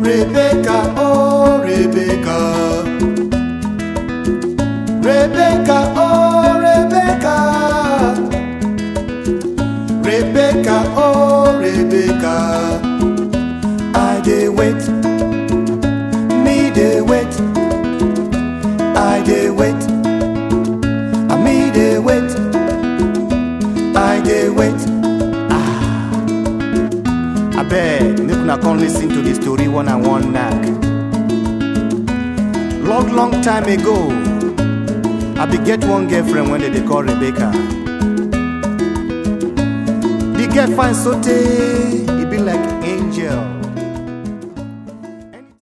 Rebecca, oh Rebecca. Rebecca, oh Rebecca. Rebecca, oh Rebecca. I dey wait, me dey wait. I dey wait, I me dey wait. I dey wait. abeg make una come lis ten to the story one and one knack. long long time ago i bin get one girlfriend wey dem dey call rebecca the girl fine sotey